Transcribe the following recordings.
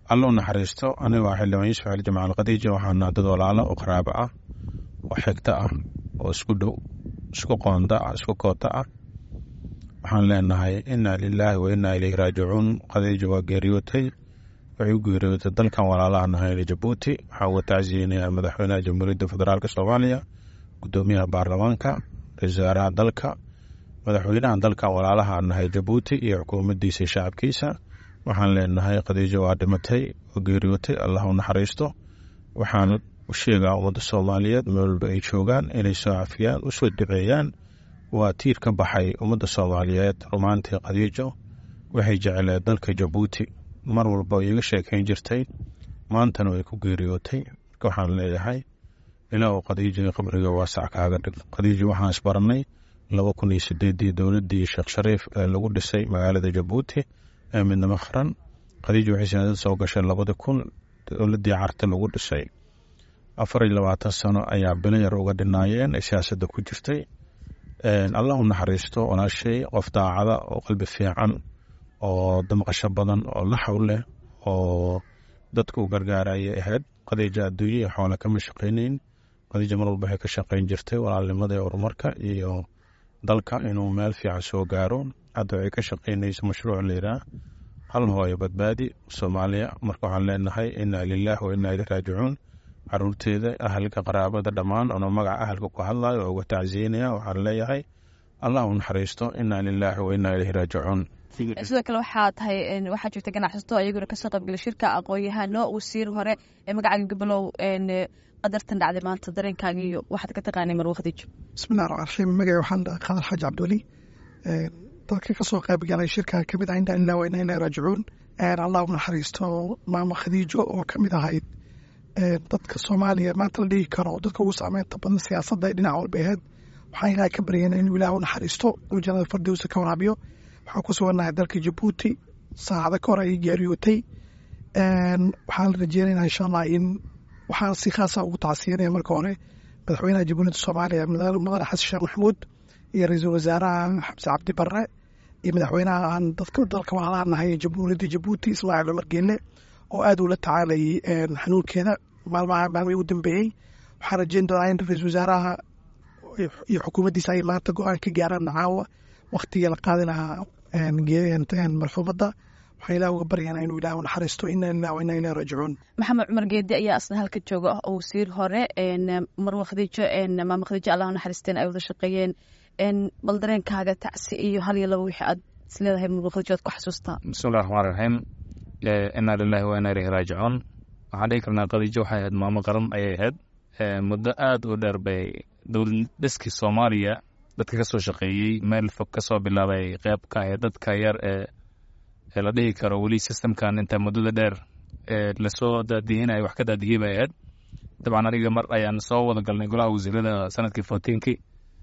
alla u naxariisto aniga waa xildhibaan yuusuf cali jamacal khadiija waxaana dad walaalo oo qaraabo ah oo xigto ah oo isku dhow isku qoonda ah isku koota ah waxaan leenahay inaa lilaahi wa inaa ilayhi raajicuun khadiija waa geeriyootay waxay u geeriyootay dalkan walaalaha nahay jabuuti waxaa uga tacsiyeynayaa madaxweynaha jamhuuriyadda federaalk soomaaliya gudoomiyaha baarlamaanka ra-isul wasaaraha dalka madaxweynaha dalkan walaalaha nahay jabuuti iyo xukuumaddiisa shacabkiisa waxaan leenahay khadiijo waa dhimatay oo geeriyootay allah u naxariisto waxaan u sheegaa ummadda soomaaliyeed meel walba ay joogaan inay soo cafiyaan u soo duceeyaan waa tiir ka baxay ummadda soomaaliyeed rumaantii khadiijo waxay jecleed dalka jabuuti mar walba iiga sheekayn jirtay maantana way ku geeriyootay marka waxaan leeyahay ilaa uu khadiijo qabriga waasac kaaga dhig khadiijo waxaan isbarannay laba kun iyo sideedii dowladdii sheekh shariif ee lagu dhisay magaalada jabuuti ee midnimo qaran khadiijo waxay sanadad soo gashay labadi kun dowladdii carta lagu dhisay afar iyo labaatan sano ayaa bilayar uga dhinaayeen ee siyaasadda ku jirtay allah u naxariisto walaashay qof daacada oo qalbi fiican oo damqasho badan oo laxaw leh oo dadka u gargaarayay ahayd khadiija adduunye iyo xoole kama shaqaynayn khadiija mar walba waxay ka shaqayn jirtay walaalnimada ee horumarka iyo dalka inuu meel fiican soo gaaro hadda waxay ka shaqaynaysa mashruuc layidhaah hal hooyo badbaadi soomaaliya marka waxaan leenahay inaa lilaah wa inaa ilih raajicuun caruurteeda ahalka qaraabada dhammaan ono magaca ahalka ku hadlayo oo uga tacsiyeynaya waxaan leeyahay allah u naxariisto inaa lilaahi wa inaa ilayhi raajicuun sidoo kale waxaa tahay waxaa jirta ganacsato ayaguna kasoo qaybgala shirka aqoon-yahano wasiir hore ee magacaaga gabalow qadartan dhacday maanta dareenkaaga iyo waxaad ka taqaanay marwo khadiijo bismillahi raxmaan raxiim magaca waxaan qadar xaaji cabdiweli dadka kasoo qayb galay shirka kamid ah inaa ilaa wa inaa ilaahi raajicuun allah u naxariisto maama khadiijo oo kamid ahayd dadka soomaaliya maanta la dhigi karo dadka ugu saameynta badan siyaasadda ee dhinac walba aheyd waxaan ilahay ka baryana inuu ilaah u naxariisto uu jannada fardowsa ka waraabiyo waxaan ku sugannahay dalka jabuuti saacada ka hor ayay geeriyootay waxaan rajeynayna insha allah in waxaan si khaasa ugu tacsiyanaya marka hore madaxweynaha jamhuuriyadda soomaaliya mudane xasan sheekh maxamuud iyo ra-iisul wasaaraha xamse cabdi barre iyo madaxweynaha aan dadka dalka walaalaha nahay jamhuuriyadda jabuuti ismaaciil cumar geelle oo aad ula tacaalayay xanuunkeeda maalmaha maalmihii ugu dambeeyey waxaan rajeyn doonaa in ra-iisul wasaaraha iyo xukuumaddiisa ay maanta go-aan ka gaaraan caawa waktigii la qaadi lahaa marxuumadda waxaan ilaah uga baryaynaa inuu ilaah u naxariisto inaa lilah wa inaa ilahi raajicuun maxamed cumar geedi ayaa asna halka jooga oo wasiir hore marwa khadiijo maama khadiijo allah u naxariisteen ay wada shaqeeyeen bal dareenkaaga tacsi iyo hal iyo laba wixii aad isleedahay marwa khadiijo aad ku xasuustaa bismillahi raxmaan raxiim inaa lilahi wa inaa ilayhi raajicuun waxaan dhihi karnaa khadiijo waxay ahayd maamo qaran ayay ahayd muddo aad u dheer bay dowlad dhiskii soomaaliya dadka ka soo shaqeeyey meel fog ka soo bilaabay qeyb ka ahayd dadka yar ee ee la dhihi karo weli systemkan inta muddada dheer ee lasoo daadihinaya wax ka daadihiyey bay ahayd dabcan aniga mar ayaan soo wada galnay golaha wasiirada sanadkii fourteenkii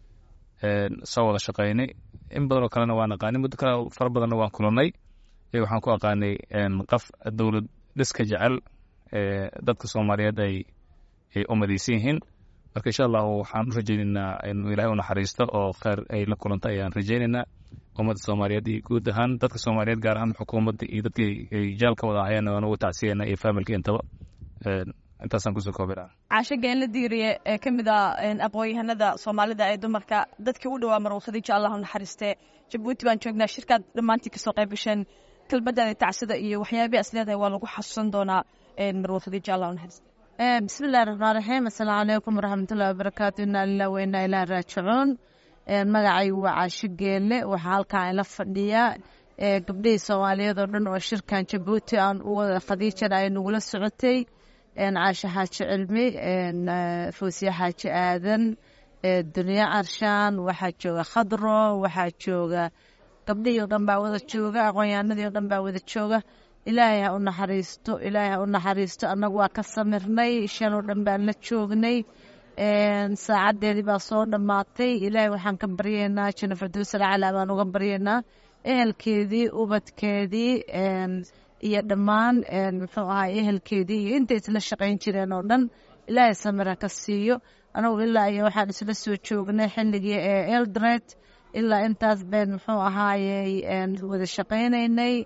soo wada shaqeynay in badan oo kalena waan aqaanay muddo kale fara badanna waan kulannay waxaan ku aqaanay qof dowlad dhiska jecel dadka soomaaliyeed ay ay u madaysan yihiin marka insha allahu waxaan u rajaynaynaa inuu ilaahay u naxariisto oo kheyr ay la kulanto ayaan rajaynaynaa ummadda soomaaliyeed iyo guud ahaan dadka soomaaliyeed gaar ahaan xukuumadda iyo dadkii ay jaalka wada ahayeen waan ugu tacsiyayna iyo faamilka intaba intaasaan kusoo koobinaa caasho geenla diiriye ee ka mid ah aqoon-yahanada soomaalida ee dumarka dadkii u dhawaa marwo khadiijo allah u naxariistee jabuuti baan joognaa shirkaad dhammaantii kasoo qayb gasheen kelmadaada tacsida iyo waxyaabii as leedahay waa lagu xasuusan doonaa marwo khadiijo allah u naxariiste bismillahi raxmaan raxiim assalaamu calaykum waraxmatullahi wabarakaatu inaa lilah wa inaa ilaah raajicuun magacaygu waa caasho geelle waxaa halkaan ila fadhiyaa gabdhihii soomaaliyeed oo dhan oo shirkan jabuuti aan u wada khadiijana ay nagula socotay caasho xaaji cilmi foosiye xaaji aadan duniye carshaan waxaa jooga khadro waxaa jooga gabdhihii oo dhan baa wada jooga aqoonyahanadii oo dhan baa wada jooga ilaahay ha u naxariisto ilaahay ha u naxariisto annagu waa ka samirnay shan oo dhan baan la joognay saacadeedii baa soo dhammaatay ilaahay waxaan ka baryaynaa jana farduusal calaa baan uga baryaynaa ehelkeedii ubadkeedii iyo dhammaan muxuu ahaa ehelkeedii iyo intay isla shaqayn jireen oo dhan ilaahay samira ka siiyo anagu ilaa iyo waxaan isla soo joognay xilligii ee eldred ilaa intaas bayn muxuu ahaayey wada shaqaynaynay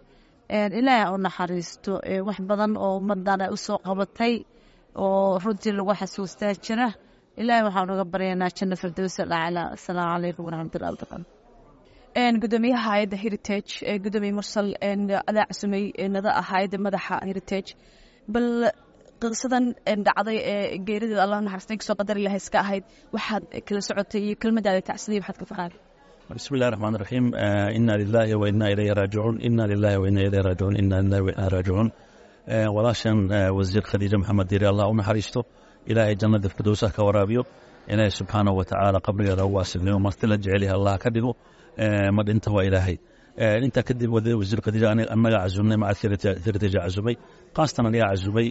ilaahay u naxariisto wax badan oo ummadan ay usoo qabatay oo runtii lagu xasuustaa jira ilaahay waxaan uga baryaynaa janno firdowsa dhacla asalaamu calaykum waraxmatullahi wabarakatu gudoomiyaha hay-adda heritage gudoomiye mursal adaa casumay nada ah hay-adda madaxa heritage bal qisadan dhacday ee geerideeda allah naxariistay kasoo qadar ilahay iska ahayd waxaad kala socotay iyo kelmadaada tacsiday waxaad ka faqaad بسم الله الرحمن الرحيم آه إنا لله وإنا إليه راجعون إنا لله وإنا إليه راجعون إنا لله وإنا راجعون آه ولاشن آه وزير خديجة محمد ديري الله ونحريشته إلهي جنة الفردوسة كورابيو إلهي سبحانه وتعالى قبل رواسل اليوم مرتلة جعلها الله كذبه آه مد انت وإلهي آه انت كذب وزير خديجة أنا أنا عزمني مع ثيرتي عزمي قاصة أنا عزمي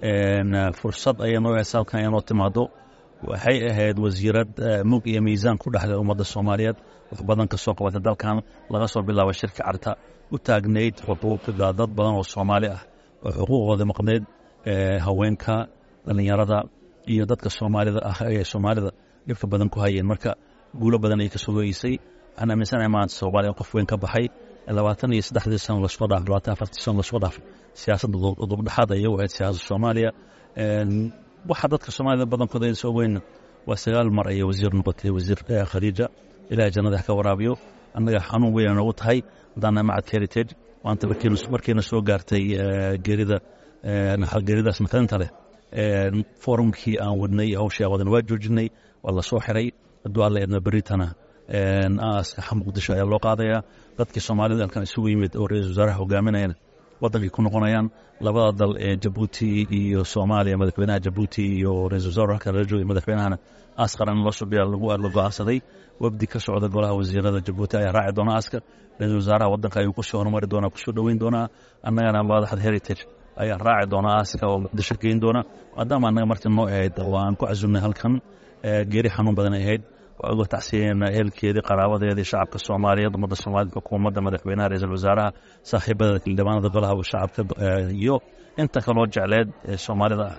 آه فرصة أي نوع سال كان ينوت مادو waxay ahayd wasiirad mug iyo miisaan ku dhexda ummadda soomaaliyeed wax badan ka soo qabata dalkan laga soo bilaabo shirka carta u taagnayd xuquuqda dad badan oo soomaali ah oo xuquuqooda maqnayd haweenka dhallinyarada iyo dadka soomaalida ah ee soomaalida dhibka badan ku hayeen marka guulo badan ay ka sogeysay waxaan aaminsanahay maanta soomaaliya qof weyn ka baxay labaatan iyo saddexdii sano lasoo dhaafay labaatan afartii sano lasoo dhaafay siyaasadda dubdhexaad ayay u ahayd siyaasadda soomaaliya waxa dadka soomaalida badankooda ay soo weyn waa sagaal mar ayay wasiir noqotay wasiir khadiija ilaahay jannada ka waraabiyo annaga xanuun weyn noogu tahay haddaana macadka heritage maanta markiina soo gaartay geerida geeridaas matalinta leh forumkii aan wadnay hawshii aan wadan waa joojinay waa la soo xiray hadduu alla eedna beritana aaska muqdisho ayaa loo qaadayaa dadkii soomaalida halkan isugu yimid oo ra-iisul wasaaraha hogaaminayana wadankay ku noqonayaan labada dal ee jabuuti iyo soomaaliya madaxweynaha jabuuti iyo ra-isul wasaar halka lala joogay madaxweynahana askaran loo subiya lagu la go-aansaday wafdi ka socda golaha wasiirada jabuuti ayaa raaci doona askar ra-isul wasaaraha wadanka ayuu kusoo horumari doonaa kusoo dhoweyn doonaa annagana madaxda heritage ayaa raaci doona aska oo muqdisho geyn doona maadaama annaga martii noo ahayd oo aan ku casumnay halkan geeri xanuun badan ay ahayd waa uga tacsiyeyna ehelkeedii qaraabadeedii shacabka soomaaliyeed ummadda soomaaliyed xukuumadda madaxweynaha ra-iisul wasaaraha saaxiibada xildhibaanada golaha shacabka iyo inta kaloo jecleed ee soomaalida ah